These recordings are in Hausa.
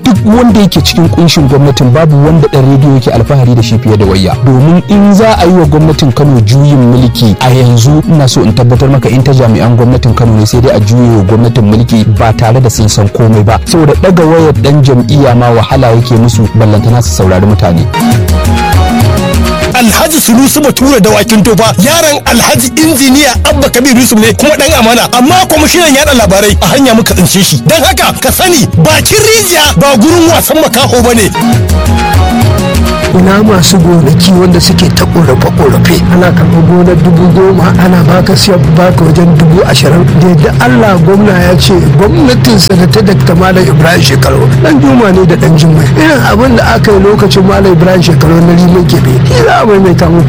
duk wanda yake cikin kunshin gwamnatin babu wanda dan rediyo yake alfahari da shi fiye da wayya domin in za a yi wa gwamnatin Kano juyin mulki a yanzu ina so in tabbatar maka in ta jami'an gwamnatin Kano ne sai dai a juye wa gwamnatin mulki ba tare da sun san komai ba saboda daga wayar dan jam'iyya ma wahala yake musu ballantana su saurari mutane Alhaji Sulusu Bature da Wakin Tofa yaron Alhaji Injiniya Abba Kabir Yusuf ne kuma dan amana amma kwamishinan yada labarai a hanya muka tsince shi don haka ka sani bakin rijiya ba gurin wasan makaho bane ina masu gonaki wanda suke ta korafe-korafe ana karɓar gonar dubu goma ana baka siya baka wajen dubu ashirin da yadda allah gwamna ya ce gwamnatin sanata da malam ibrahim shekaru dan juma ne da dan jimai irin abin da aka yi lokacin malam ibrahim shekaru na rimin kebe shi za a maimaita mu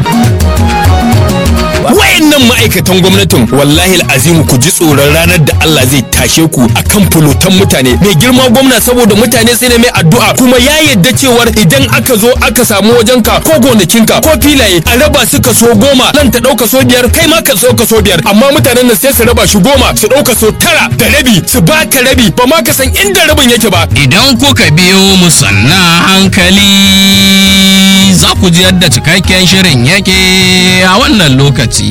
wayannan ma'aikatan gwamnatin wallahi azimu ku ji tsoron ranar da Allah zai tashe ku akan fulotan mutane mai girma gwamna saboda mutane sai ne mai addu'a kuma ya yadda cewar idan aka zo aka samu wajenka ko gonakinka ko filaye a raba su kaso goma nan ta ɗauka so biyar kai ma ka so kaso biyar amma mutanen nan sai su raba shi goma su ɗauka so tara da rabi su baka rabi ba ma ka san inda rabin yake ba Idan kuka biyo mu sannan hankali za ku ji yadda cikakken shirin yake a wannan lokaci.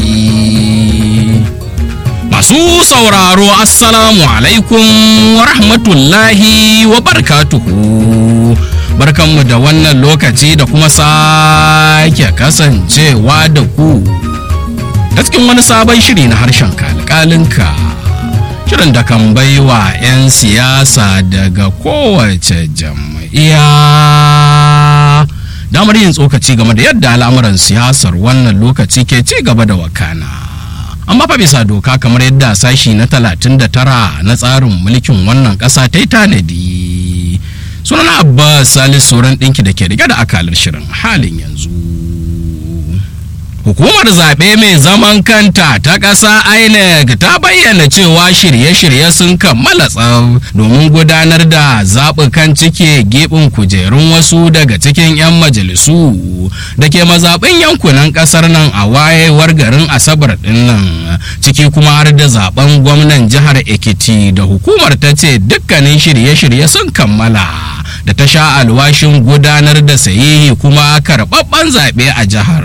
Masu sauraro Assalamu alaikum wa rahmatullahi wa barkatuhu. Barkanmu da wannan lokaci da kuma sake kasancewa da ku. Ta cikin wani sabon shiri na harshen kalkalinka. Shirin da kan baiwa 'yan siyasa daga kowace jam'iyya. damar yin tsokaci game da yadda al'amuran siyasar wannan lokaci ke ci gaba da wakana amma fa bisa doka kamar yadda sashi na 39 na tsarin mulkin wannan ƙasa ta yi tanadi sunan abbas salis sauran ɗinki da ke rike da akalar shirin halin yanzu Hukumar zaɓe mai zaman kanta ta ƙasa INEC ta bayyana cewa shirye-shirye sun kammala tsab domin gudanar da zaɓukan cike geɓin kujerun wasu daga cikin 'yan majalisu da ke mazaɓin yankunan ƙasar nan a wayewar garin Asabar ɗin nan ciki kuma har da zaɓen gwamnan jihar Ekiti da hukumar ta ce dukkanin shirye-shirye sun kammala da ta sha alwashin gudanar da sahihi kuma karɓaɓɓen zaɓe a jihar.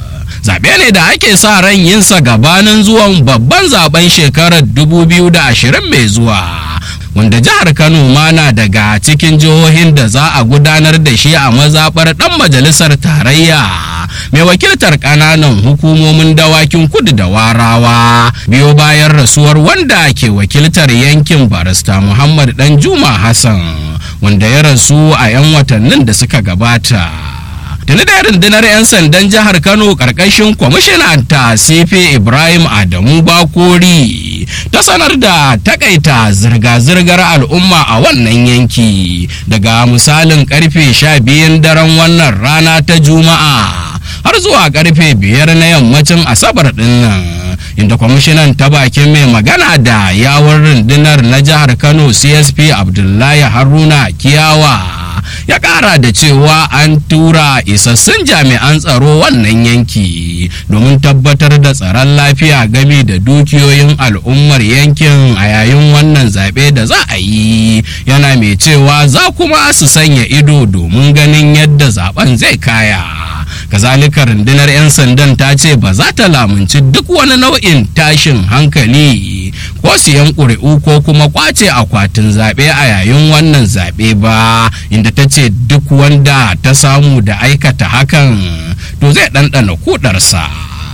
zaɓe ne da ake sa ran yinsa gabanin zuwan babban zaben shekarar 2020 mai zuwa wanda jihar kano ma na daga cikin jihohin da za a gudanar da shi a mazaɓar ɗan majalisar tarayya mai wakiltar ƙananan hukumomin dawakin kudu da warawa biyo bayan rasuwar wanda ke wakiltar yankin barista muhammad dan juma hassan wanda ya rasu a 'yan watannin da suka gabata tuni da rundunar 'yan sandan jihar kano karkashin kwamishinan ta sefe ibrahim adamu bakori ta sanar da takaita zirga-zirgar al'umma a wannan yanki daga misalin karfe sha biyun daren wannan rana ta juma'a har zuwa karfe biyar na yammacin asabar dinnan inda kwamishinan ta bakin mai magana da yawon rundunar na jihar kano csp abdullahi haruna kiyawa ya kara da cewa an tura isassun jami'an tsaro wannan yanki domin tabbatar da tsaron lafiya game da dukiyoyin al'ummar yankin a yayin wannan zaɓe da za a yi yana mai cewa za kuma su sanya ido domin ganin yadda zaben zai kaya kazalika rundunar 'yan sandan ta ce ba za ta lamunci duk wani nau'in tashin hankali ko siyan ƙuri'u ko kuma kwace akwatin zaɓe a yayin wannan zaɓe ba inda ta ce duk wanda ta samu da aikata hakan to zai ɗanɗana kudarsa.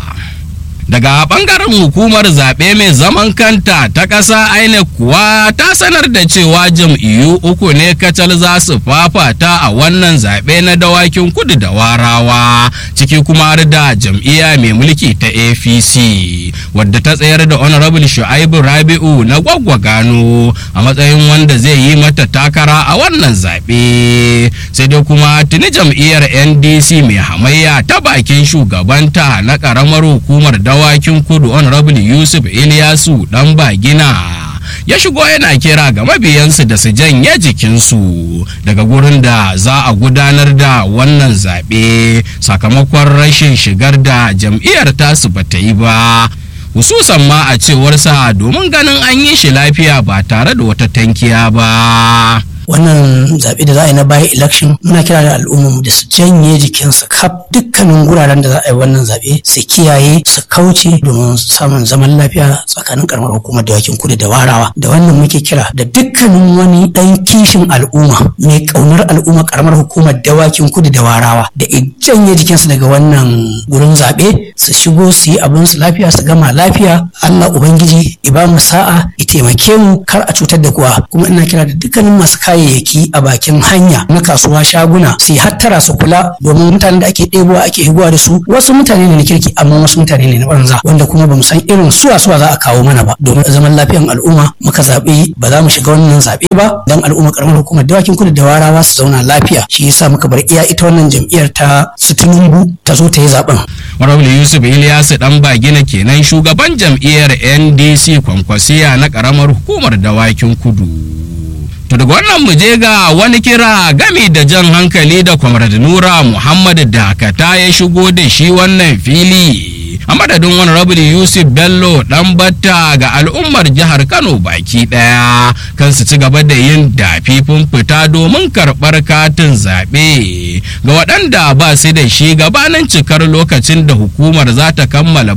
daga bangaren hukumar zaɓe mai zaman kanta ta ƙasa INEC kuwa ta sanar da cewa jam'iyyu uku ne kacal za su fafata a wannan zaɓe na dawakin kudu da warawa ciki kuma har da jam'iyya mai mulki ta apc wadda ta tsayar da honorable shu'aibu rabi'u na gwaggwa gano a matsayin wanda zai yi mata takara a wannan zaɓe sai dai kuma tuni jam'iyyar ndc mai hamayya ta bakin shugabanta na ƙaramar hukumar dawa dawakin kudu honorable yusuf iliyasu dan bagina ya shigo yana kira ga mabiyansu da su janye jikinsu daga gurin da za a gudanar da wannan zaɓe sakamakon rashin shigar da jam'iyyar tasu ba ta yi ba hususan ma a cewarsa domin ganin an yi shi lafiya ba tare da wata tankiya ba wannan zaɓe da za a yi na bayan election muna kira da al'ummar da su janye jikinsu kaf dukkanin guraren da za a yi wannan zaɓe su kiyaye su kauce domin samun zaman lafiya tsakanin karamar hukumar dawakin kudu da warawa da wannan muke kira da dukkanin wani ɗan kishin al'umma mai ƙaunar al'umma karamar hukumar dawakin kudu da warawa da janye jikinsu daga wannan gurin zaɓe su shigo su yi abin su lafiya su gama lafiya Allah Ubangiji ya ba mu sa'a ya taimake mu kar a cutar da kowa kuma ina kira da dukkanin masu kayayyaki a bakin hanya na kasuwa shaguna su yi hattara su kula domin mutanen da ake ɗebowa ake higuwa da su wasu mutane ne na kirki amma wasu mutane ne na banza wanda kuma bamu san irin suwa suwa za a kawo mana ba domin zaman lafiyan al'umma muka zaɓi ba za mu shiga wannan zaɓe ba dan al'umma karamar hukumar dawakin kudu da warawa su zauna lafiya shi yasa muka bar iya ita wannan jam'iyyar ta su tinubu ta zo ta yi zaɓen. Honorable Yusuf Ilyasu dan bagina kenan shugaban jam'iyyar NDC kwankwasiya na karamar hukumar dawakin kudu. To daga wannan mu je ga wani kira gami da jan hankali da Comrade Nura Muhammad Dakata ya shigo da shi wannan fili. A madadin Honorable Yusuf Bello dan batta ga al'ummar jihar Kano baki daya kan su ci gaba da yin dafifin fita domin karɓar katin zaɓe ga waɗanda ba su da shi gabanin cikar lokacin da hukumar za ta kammala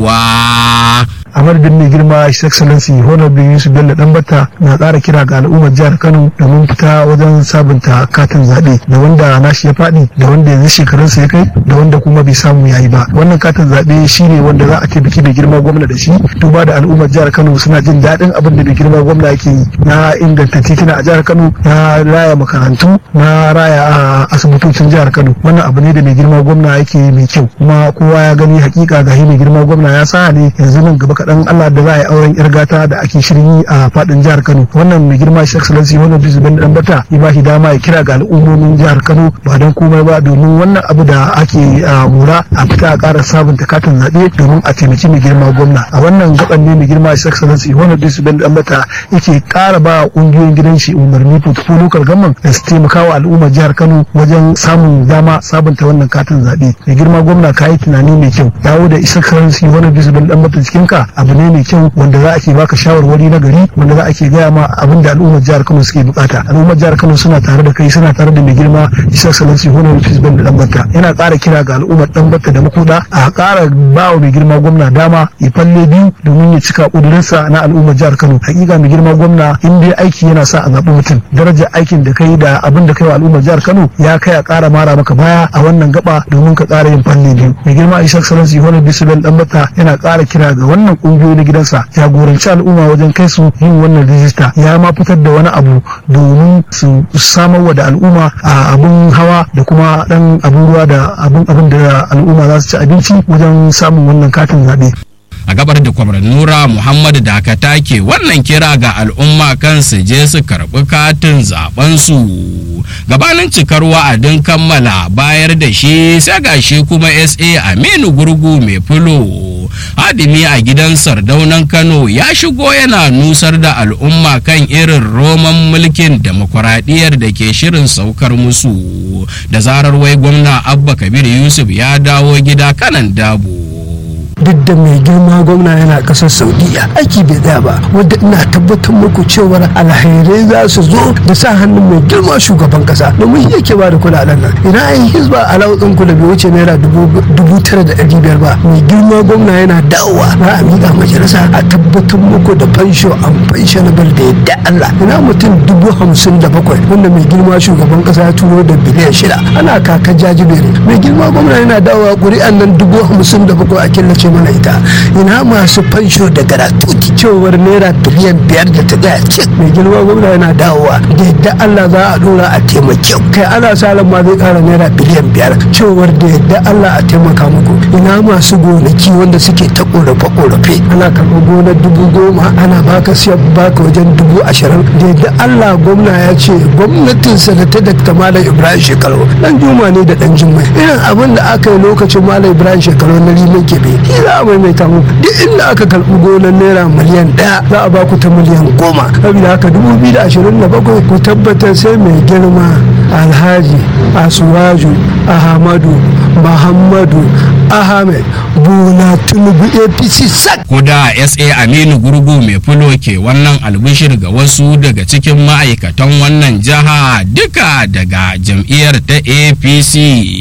bayarwa. a madadin mai girma his excellency honorable yusuf bello danbata na ƙara kira ga al'ummar jihar kano domin fita wajen sabunta katin zaɓe da wanda nashi ya faɗi da wanda yanzu shekarunsa ya kai da wanda kuma bai samu yayi ba wannan katin zaɓe shine wanda za a taimaki mai girma gwamna da shi duba da al'ummar jihar kano suna jin daɗin abin da mai girma gwamna yake yi na inganta titina a jihar kano na raya makarantu na raya a asibitocin jihar kano wannan abu ne da mai girma gwamna yake yi mai kyau kuma kowa ya gani hakika ga mai girma gwamna ya sa ne yanzu nan gaba kaɗan Allah da za a yi auren yar gata da ake shirin yi a faɗin jihar Kano wannan mai girma shi excellency wannan bisu ben dan bata ya ba shi dama ya kira ga al'ummomin jihar Kano ba don komai ba domin wannan abu da ake mura a fita a ƙara sabunta katin zaɓe domin a taimaki mai girma gwamna a wannan gaban ne mai girma shi excellency wannan bisu ben dan bata yake ƙara ba ƙungiyoyin gidan shi umarni fotofo local government da su taimaka wa al'ummar jihar Kano wajen samun dama sabunta wannan katin zaɓe mai girma gwamna ka yi tunani mai kyau dawo da isa excellency wannan bisu ben dan bata cikin ka abu ne mai kyau wanda za a ke baka shawarwari na gari wanda za a ke gaya ma abin da al'ummar jihar Kano suke bukata al'ummar jihar Kano suna tare da kai suna tare da mai girma Isa Salansi Honorable Fisban da Dambata yana ƙara kira ga al'ummar Dambata da makuda a ƙara ba wa mai girma gwamna dama ya falle biyu domin ya cika ƙudurinsa na al'ummar jihar Kano hakika mai girma gwamna in dai aiki yana sa a zaɓi mutum darajar aikin da kai da abin da kai wa al'ummar jihar Kano ya kai a ƙara mara maka baya a wannan gaba domin ka ƙara yin falle biyu mai girma Isa Salansi Honorable Fisban Dambata yana ƙara kira ga wannan ƙungiyoyi na gidansa jagoranci al'umma wajen kai su yin wannan rijista ya ma fitar da wani abu domin su samar wa da al'umma a abun hawa da kuma dan abun ruwa da abun abin da al'umma za su ci abinci wajen samun wannan katin zaɓe. a gabar da kwamar nura muhammad dakata ke wannan kira ga al'umma kan su je su karɓi katin zaɓensu gabanin cikar wa'adin kammala bayar da shi sai ga shi kuma sa aminu gurgu mai fulo hadimi a gidan sardaunan kano ya shigo yana nusar da al'umma kan irin roman mulkin demokuraɗiyyar da ke shirin saukar musu da zarar wai gwamna abba kabir yusuf ya dawo gida kanan dabo duk da mai girma gwamna yana kasar saudiya aiki bai tsaya ba wadda ina tabbatar muku cewar alhairai za su zo da sa hannun mai girma shugaban kasa domin yake ba da kudaden nan ina an hizba alawutsin ku da bai wuce naira dubu tara da ɗari biyar ba mai girma gwamna yana dawowa za a miƙa majalisa a tabbatar muku da fansho an pensionable da yadda Allah ina mutum dubu hamsin da bakwai wanda mai girma shugaban kasa ya turo da biliyan shida ana kaka jajibere mai girma gwamna yana dawowa ƙuri'an nan dubu hamsin da bakwai a killace ce mana ita ina masu fansho da garatuti cewar naira biliyan biyar da ta gaya cik mai girma gwamna yana dawowa da yadda Allah za a dora a taimake kai ana sa ran ma zai kara naira biliyan biyar cewar da yadda Allah a taimaka muku ina masu gonaki wanda suke ta korafe korafe ana karɓar gonar dubu goma ana baka siya baka wajen dubu ashirin da yadda Allah gwamna ya ce gwamnatinsa da ta dakta malam Ibrahim Shekaru dan juma ne da dan jummai irin abin da aka yi lokacin malam Ibrahim Shekaru na rimin kebe za a maimaita mu duk inda aka karɓi gonar naira miliyan ɗaya za a baku ta miliyan goma saboda haka dubu biyu da ashirin da bakwai ku tabbatar sai mai girma alhaji asuwaju ahmadu muhammadu ahmed bola tinubu apc sak Kuda SA Aminu Gurgu mai fulo ke wannan albishir ga wasu daga cikin ma'aikatan wannan jiha duka daga jam'iyyar ta APC.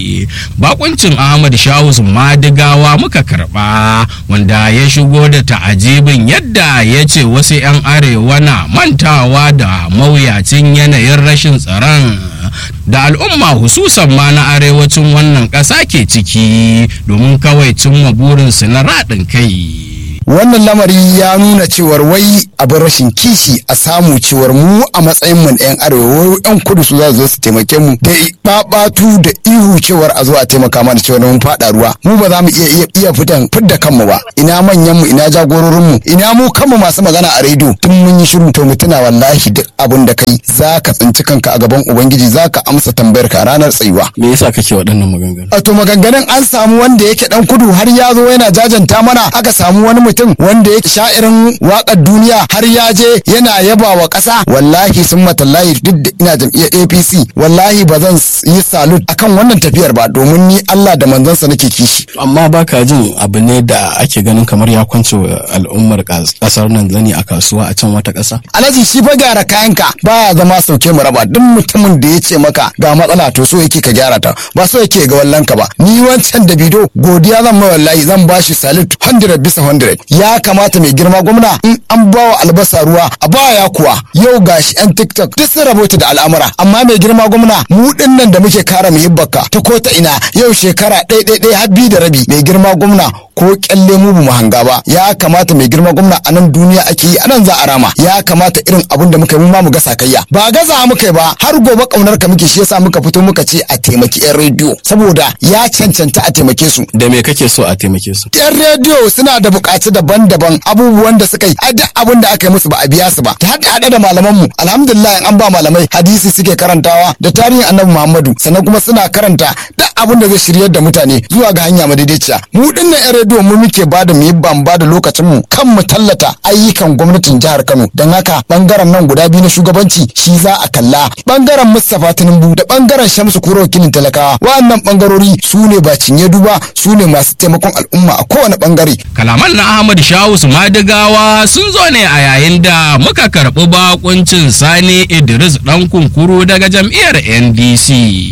Bakuncin Ahmad Shawus Madigawa muka karba wanda ya shigo da ta'ajibin yadda ya ce wasu 'yan arewa na mantawa da mawuyacin yanayin rashin tsaron da al'umma hususan ma na arewacin wannan ƙasa ke ciki domin kawai cimma burinsu na raɗin kai. wannan lamari ya nuna cewar wai abin rashin kishi a samu cewar mu a matsayin mu na yan arewa wai yan kudu su za su zo su taimake mu da babatu da ihu cewar a zo a taimaka mana cewar mun fada ruwa mu ba za mu iya iya iya fitan fidda kanmu ba ina manyan mu ina jagororin mu ina mu kanmu masu magana a rediyo tun mun yi shiru to mutuna wallahi duk abin da kai za ka tsinci kanka a gaban ubangiji za ka amsa tambayar ka a ranar tsayuwa me yasa kake waɗannan maganganu a to maganganun an samu wanda yake dan kudu har ya zo yana jajanta mana aka samu wani mutum wanda yake sha'irin wakar duniya har ya je yana yaba wa ƙasa wallahi sun matallahi duk da ina jam'iyyar APC wallahi ba zan yi salut akan wannan tafiyar ba domin ni Allah da manzansa nake kishi amma baka jin abu ne da ake ganin kamar ya kwance wa al'ummar kasar nan zani a kasuwa a can wata ƙasa alhaji shi fa gyara kayanka baya zama sauke mu raba duk mutumin da ya ce maka ga matsala to so yake ka gyara ta ba so yake ga wallanka ba ni wancan da bido godiya zan mai wallahi zan bashi salut 100 bisa 100 ya kamata mai girma gwamna in an bawa albasa ruwa a baya kuwa yau gashi yan tiktok duk sun rabota da al'amura amma mai girma gwamna mu dinnan da muke kara muhibbaka ta ko ta ina yau shekara ɗaya ɗaya ɗaya har biyu da rabi mai girma gwamna ko kyalle mu mu hanga ba ya kamata mai girma gwamna a nan duniya ake yi a nan za a rama ya kamata irin abin da muka yi mu ma mu ga sakayya ba gaza muka yi ba har gobe kaunar ka muke shi yasa muka fito muka ce a taimaki yan rediyo saboda ya cancanta a taimake su da me kake so a taimake su yan rediyo suna da bukaci daban-daban abubuwan da suka yi a duk abin da aka yi musu ba a biya su ba ta haɗe haɗe da malaman mu alhamdulillah an ba malamai hadisi suke karantawa da tarihin annabi muhammadu sannan kuma suna karanta duk abin da zai shiryar da mutane zuwa ga hanya madaidaiciya mu dinnan yan rediyo mu muke ba da mu ban ba da lokacin mu kan mu tallata ayyukan gwamnatin jihar Kano don haka bangaren nan guda biyu na shugabanci shi za a kalla bangaren Mustapha Tinubu da bangaren Shamsu Kuro wakilin talakawa wa'annan bangarori su ne ba cinye duba su ne masu taimakon al'umma a kowane bangare kalaman na ahmad shawus madigawa sun zo ne a yayin da muka karɓi bakuncin sani idris dan kunkuru daga jam'iyyar ndc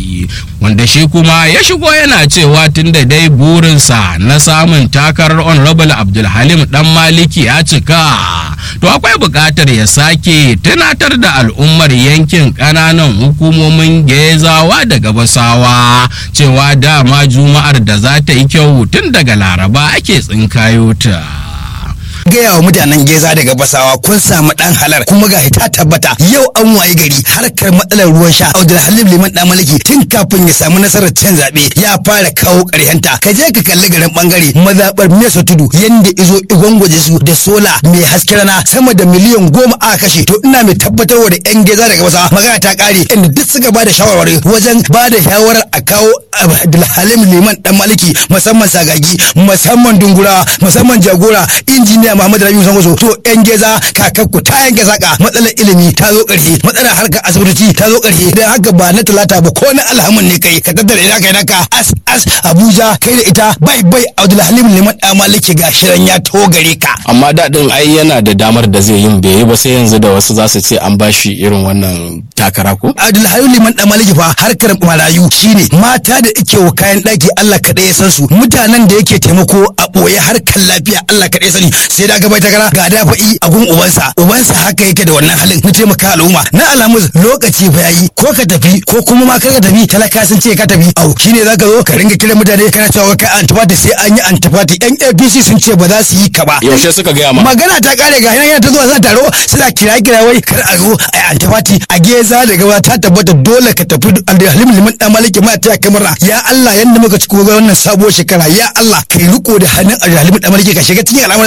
wanda shi kuma ya shigo yana cewa tun da dai burinsa na samun takarar honorable abdulhalim dan maliki ya cika to akwai buƙatar ya sake tunatar da al'ummar yankin ƙananan hukumomin gezawa da gabasawa cewa dama juma'ar da za ta yi kyau tun daga laraba ake tsinkayo ta. gaya wa mutanen geza daga basawa kun samu dan halar kuma ga ta tabbata yau an waye gari harkar matsalar ruwan sha Abdul Halim Liman dan Maliki tun kafin ya samu nasarar cin zabe ya fara kawo ƙaryanta ka je ka kalli garin bangare mazabar Mesa Tudu yanda izo igwangwaje su da sola mai haske rana sama da miliyan goma a kashe to ina mai tabbatarwa da yan geza daga basawa magana ta kare inda duk suka bada shawarwari wajen bada shawarar a kawo Abdul Halim Liman dan Maliki musamman sagagi musamman dungura musamman jagora injiniya Muhammad Rabiu Sangoso to yan geza kakakku ta yanke saka matsalar ilimi ta zo ƙarshe matsalar harkar asibitoci ta zo ƙarshe dan haka ba na talata ba ko na alhamin ne kai ka tattara ina kai naka as as Abuja kai da ita bai bai Abdulhalim Liman da Maliki ga shirin ya to gare ka amma daɗin ai yana da damar da zai yin bai yi ba sai yanzu da wasu za su ce an bashi irin wannan takara ko Abdulhalim Liman da Maliki fa harkar marayu shine mata da ike wa kayan ɗaki Allah kaɗai ya san su mutanen da yake taimako a ɓoye harkar lafiya Allah kaɗai sani sai da gaba takara ga dafa'i a gun ubansa ubansa haka yake da wannan halin na taimaka al'umma na alamus lokaci fa yayi ko ka tafi ko kuma ma kar ka tafi talaka sun ce ka tafi au shine zaka zo ka ringa kiran mutane kana cewa kai antifati sai an yi antifati yan APC sun ce ba za su yi ka ba yaushe suka gaya ma magana ta kare ga hanyar ta zuwa zan taro suna kira kira wai kar a zo a antifati a geza da gaba ta tabbata dole ka tafi alhalim liman dan maliki ma ta kamar ya Allah yanda muka ci wannan sabuwar shekara ya Allah kai riko da hannun alhalim dan maliki ka shiga cikin al'amuransa ya Allah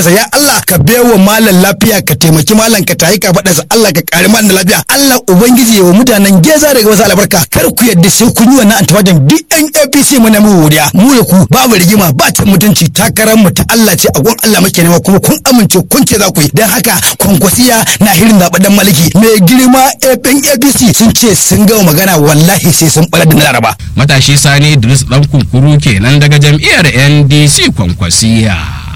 Allah ka baiwa malam lafiya ka taimaki malam ka tayi ka faɗa Allah ka kare malam lafiya Allah ubangiji ya wa mutanen geza daga wasu albarka kar ku yadda sai kun yi wannan antabadan duk yan APC mu na mu wuriya mu da ku babu rigima ba ta mutunci takarar mu ta Allah ce a gun Allah muke nema kuma kun amince kun ce za ku yi dan haka kwankwasiya na hirin zaɓe dan maliki mai girma yan APC sun ce sun gama magana wallahi sai sun ɓarar da na laraba. matashi sani idris dan kunkuru kenan daga jam'iyyar ndc kwankwasiya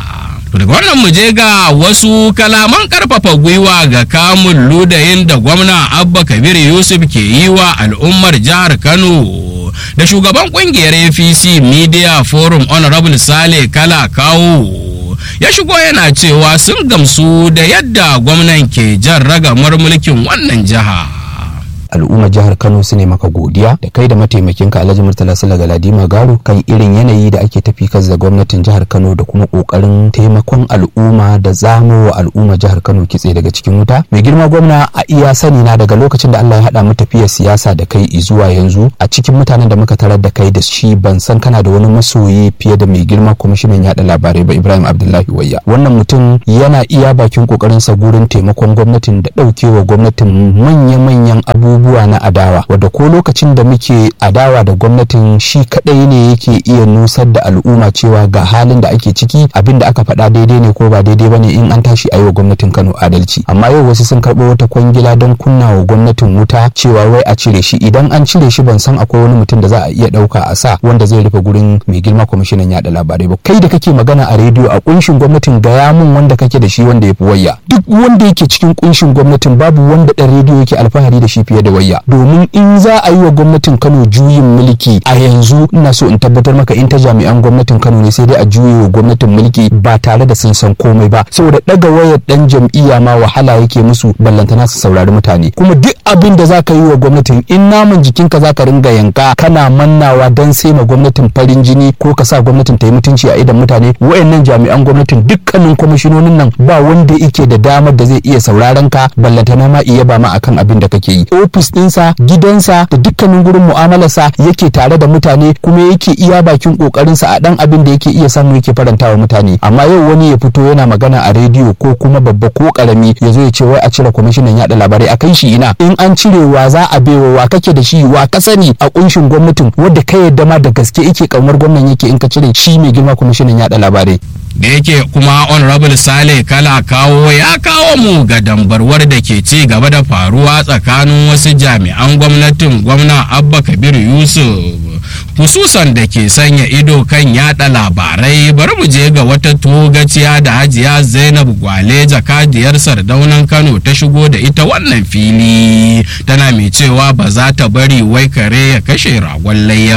To daga wannan mu je ga wasu kalaman karfafa gwiwa ga kamun ludayin da gwamna abba kabir yusuf ke yi wa al'ummar jihar kano da shugaban kungiyar apc media forum honorable sale kala kawo ya shigo yana cewa sun gamsu da yadda gwamnan ke jan ragamar mulkin wannan jiha. al'ummar jihar kano su ne maka godiya da kai da mataimakinka alhaji murtala sula galadima garo kan irin yanayi da ake tafi kas da gwamnatin jihar kano da kuma kokarin taimakon al'umma da zamo wa al'ummar jihar kano kitse daga cikin wuta mai girma gwamna a iya sani na daga lokacin da allah ya haɗa mu tafiyar siyasa da kai zuwa yanzu a cikin mutanen da muka tarar da kai da shi ban san kana da wani masoyi fiye da mai girma kwamishinan yaɗa labarai ba ibrahim abdullahi wayya wannan mutum yana iya bakin kokarinsa gurin taimakon gwamnatin da ɗaukewa gwamnatin manya-manyan abubuwa abubuwa na adawa wadda ko lokacin da muke adawa da gwamnatin shi kadai ne yake iya nusar da al'umma cewa ga halin da ake ciki abin da aka faɗa daidai ne ko ba daidai bane in an tashi a yi wa gwamnatin Kano adalci amma yau wasu sun karɓo wata kwangila don kunna wa gwamnatin wuta cewa wai a cire shi idan an cire shi ban san akwai wani mutum da za a iya ɗauka a sa wanda zai rufe gurin mai girma kwamishinan yaɗa labarai ba kai da kake magana a rediyo a kunshin gwamnatin gaya mun wanda kake da shi wanda ya fi wayya duk wanda yake cikin kunshin gwamnatin babu wanda ɗan rediyo yake alfahari da shi fiye da wayya domin in za a yi wa gwamnatin kano juyin mulki a yanzu ina so in tabbatar maka in ta jami'an gwamnatin kano ne sai dai a juye wa gwamnatin mulki ba tare da sun san komai ba saboda daga wayar dan jam'iyya ma wahala yake musu ballantana su saurari mutane kuma duk abin da zaka yi wa gwamnatin in naman jikinka zaka ringa yanka kana mannawa dan sai ma gwamnatin farin jini ko ka sa gwamnatin ta yi mutunci a idan mutane wayannan jami'an gwamnatin dukkanin kwamishinonin nan ba wanda yake da damar da zai iya sauraron ka ballantana ma iya ba ma akan abin da kake yi ofis ɗinsa gidansa da dukkanin gurin mu'amalarsa yake tare da mutane kuma yake iya bakin kokarinsa a dan abin da yake iya samu yake faranta wa mutane amma yau wani ya fito yana magana a rediyo ko kuma babba ko karami ya zo ya ce wai a cire kwamishinan yaɗa labarai a kai shi ina in an cire wa za a baiwa wa kake da shi wa ka sani a kunshin gwamnatin wadda ka yadda ma da gaske yake kaunar gwamnan yake in ka cire shi mai girma kwamishinan yaɗa labarai da yake kuma honorable sale kala kawo ya kawo mu ga dambarwar da ke ci gaba da faruwa tsakanin wasu jami'an gwamnatin gwamna abba kabir yusuf hususan da ke sanya ido kan yada labarai bari mu je ga wata togaciya da hajiya zainab gwale jakadiyar sardaunan kano ta shigo da ita wannan fili tana mai cewa ba za ta bari wai kare ya kashe ragon layya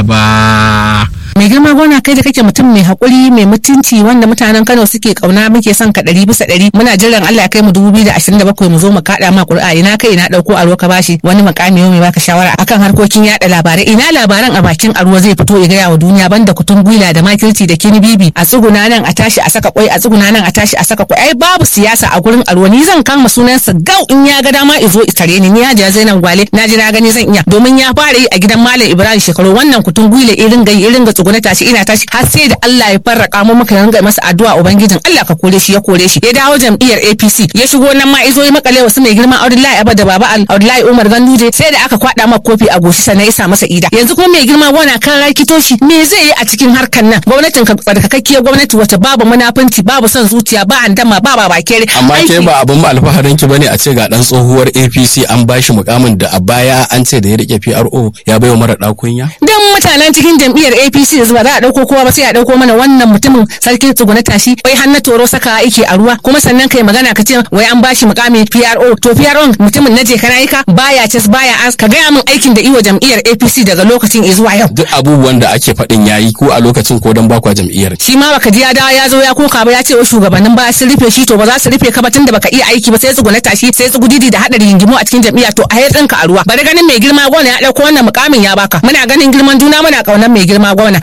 ba mai girma gona kai da kake mutum mai haƙuri mai mutunci wanda mutanen Kano suke kauna muke son ka ɗari bisa ɗari muna jiran Allah ya kai mu dubu biyu da ashirin da bakwai mu zo mu kaɗa ma ƙuri'a ina kai ina ɗauko aro ka bashi wani makami mai baka shawara akan harkokin yaɗa labarai ina labaran a bakin aro zai fito ya gaya wa duniya banda kutun gwila da makirci da kini bibi a tsuguna nan a tashi a saka kwai a tsuguna nan a tashi a saka kwai ai babu siyasa a gurin aro ni zan kama sunansa gau in ya ga dama izo tare ni ni ya Zainab Gwale na ji na gani zan iya domin ya fara yi a gidan Malam Ibrahim shekaru wannan kutun gwila irin gai irin ga tsuguna tashi ina tashi har sai da Allah ya farraka mu muka ringa masa addu'a ubangijin Allah ka kore shi ya kore shi ya dawo jam'iyyar APC ya shigo nan ma izo ya makale wasu mai girma Abdullahi Abba da Baba Abdullahi Umar Ganduje sai da aka kwada maka kofi a goshi sannan ya sa masa ida yanzu kuma mai girma wana kan rakito shi me zai yi a cikin harkan nan gwamnatin ka tsarkakakkiyar gwamnati wata babu munafunci babu son zuciya ba handama ba ba bakere amma ke ba abin alfaharin ki bane a ce ga dan tsohuwar APC an bashi mukamin da a baya an ce da ya rike PRO ya baiwa mara dakunya dan mutanen cikin jam'iyyar APC ba za a dauko kowa ba sai a dauko mana wannan mutumin sarkin tsuguna tashi wai har na toro saka yake a ruwa kuma sannan kai magana ka ce wai an bashi mukamin PRO to PRO mutumin na je kana yika baya ces baya as ka gaya min aikin da iwa jam'iyyar APC daga lokacin zuwa yau duk abubuwan da ake faɗin yayi ko a lokacin ko dan bakwa jam'iyyar shi ma baka ji ya dawo ya zo ya koka ba ya ce wa shugabannin ba sun rufe shi to ba za su rufe ka ba tunda baka iya aiki ba sai tsuguna tashi sai tsugudidi da hadari yingimu a cikin jam'iyya to a yatsin ka a ruwa bari ganin mai girma gona ya dauko wannan mukamin ya baka muna ganin girman juna muna kaunar mai girma gona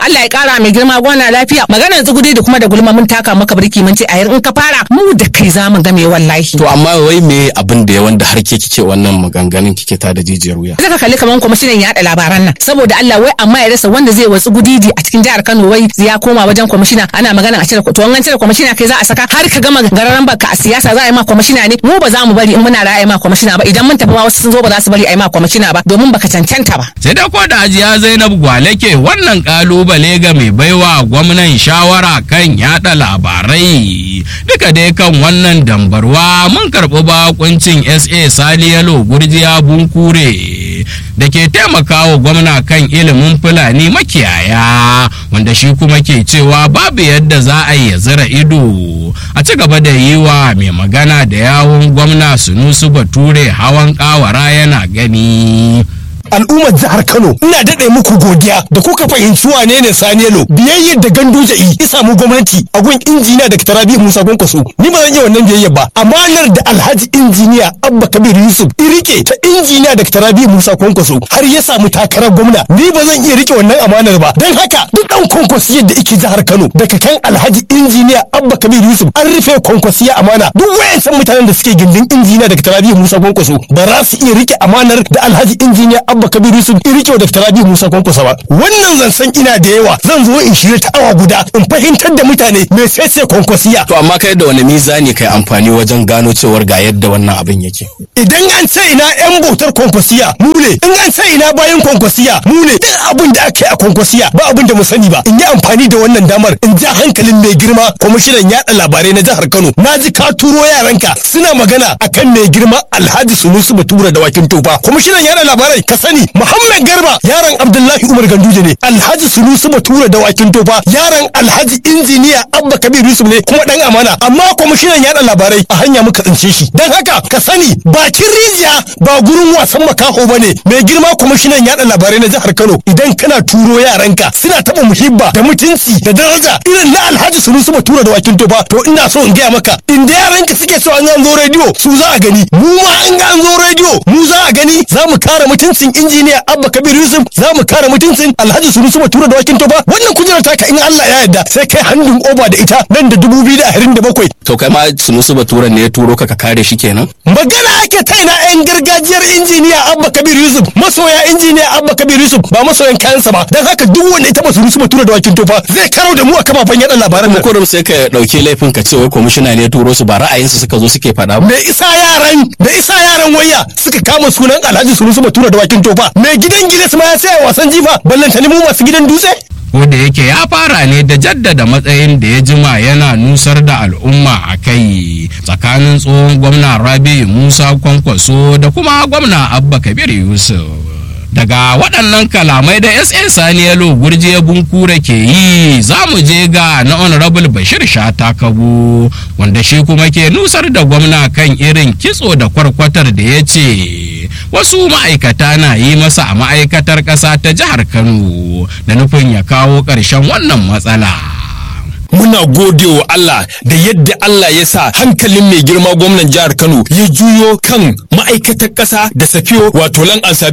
Allah ya kara mai girma gwana lafiya maganar tsugudi da kuma da gulma mun taka maka birki mun ce a in ka fara mu da kai za mu game wallahi to amma wai me abin da ya wanda har ke kike wannan maganganun kike ta da jijiyar wuya zaka kalli kaman kwamishinan yaɗa labaran nan saboda Allah wai amma ya rasa wanda zai watsu gudidi a cikin jihar Kano wai ya koma wajen kwamishina ana magana a cire to an cire kwamishina kai za a saka har ka gama gararan baka a siyasa za a yi ma kwamishina ne mu ba za mu bari in muna ra'ayi ma kwamishina ba idan mun tafi ma wasu sun zo ba za su bari a yi ma kwamishina ba domin baka cancanta ba sai da ko da ajiya Zainab Gwale ke wannan kalubale ga mai baiwa gwamnan shawara kan yada labarai duka dai kan wannan dambarwa mun karɓi bakuncin SA Saliyalo Gurjiya Bunkure da ke taimakawa gwamna kan ilimin Fulani makiyaya wanda shi kuma ke cewa babu yadda za a yi zira ido a ci gaba da yi wa mai magana da yawun gwamna Sunusu Bature hawan kawara yana gani. al'ummar jihar Kano ina daɗe muku godiya da kuka fahimci wane ne Saniyelo biyayyar da Ganduje yi ya samu gwamnati a gun injiniya da Rabi Musa Kwankwaso ni ba zan iya wannan biyayya ba amanar da Alhaji injiniya Abba Kabir Yusuf irike ta injiniya da Rabi Musa Kwankwaso har ya samu takarar gwamna ni ba zan iya rike wannan amanar ba don haka duk ɗan kwankwasiyar da yake jihar Kano daga kan Alhaji injiniya Abba Kabir Yusuf an rufe kwankwasiya amana duk wayancan mutanen da suke gindin injiniya da Rabi Musa Kwankwaso ba za su iya rike amanar da Alhaji injiniya Abba Kabir Yusuf in rike da Rabi Musa Kwankwaso ba wannan zan san ina da yawa zan zo in shirya ta awa guda in fahimtar da mutane me sai kwankwasiya to amma kai da wani mizani kai amfani wajen gano cewar ga yadda wannan abin yake idan an ce ina yan bautar kwankwasiya mu ne in an ce ina bayan kwankwasiya mu ne duk abin da aka yi a kwankwasiya ba abin da mu sani ba in yi amfani da wannan damar in ja hankalin mai girma kwamishinan yaɗa labarai na jihar Kano na ji ka turo yaranka suna magana akan mai girma Alhaji Sunusu Batura da Wakin Tofa kwamishinan yaɗa labarai ka sani Muhammad Garba yaron Abdullahi Umar Ganduje ne Alhaji Sunusu Batura da Wakin Tofa yaron Alhaji injiniya Abba Kabir Yusuf ne kuma dan amana amma kwamishinan yaɗa labarai a hanya muka tsince shi dan haka ka sani bakin rijiya ba gurin wasan makaho bane mai girma kwamishinan yaɗa labarai na jihar Kano idan kana turo yaranka suna taɓa muhibba da mutunci da daraja irin na Alhaji Sunusu Batura da Wakin Tofa to ina so in gaya maka in da yaranka suke cewa an zo rediyo su za a gani mu ma in an zo rediyo mu za a gani za mu kare mutuncin injiniya Abba Kabir Yusuf za mu kare mutuncin Alhaji Sunusu Batura da Wakin Tofa wannan kujerar taka in Allah ya yarda sai kai hannun oba da ita nan da 2027 to kai ma Sunusu Batura ne ya turo ka ka kare shi kenan magana ake ta ina yan gargajiyar injiniya Abba Kabir Yusuf masoya injiniya Abba Kabir Yusuf ba masoyan kayansa ba dan haka duk wanda ita ba Sunusu Batura da Wakin Tofa zai karo da mu a kafafen yada labaran nan kurum sai ka dauki laifin ka ce wai kwamishina ne ya turo su ba ra'ayinsu suka zo suke faɗa ba me isa yaran me isa yaran waya suka kama sunan Alhaji Sunusu Batura da Wakin Tofa me gidan gidan ma ya saya wasan jifa ballantani mu masu gidan dutse ko da yake ya fara ne da jaddada matsayin da ya jima yana nusar da al'umma a kai tsakanin tsohon gwamna rabi musa kwankwaso da kuma gwamna abba kabir yusuf daga waɗannan kalamai da sn saniyalo gurje bunkure ke yi za mu je ga na honorable bashir shata kabu wanda shi kuma ke nusar da gwamna kan irin kitso da kwarkwatar da ya ce wasu ma'aikata na yi masa a ma'aikatar ƙasa ta jihar kano da nufin ya kawo ƙarshen wannan matsala muna gode wa Allah da yadda Allah ya sa hankalin mai girma gwamnan jihar Kano ya juyo kan ma'aikatar ƙasa da safiyo wato lan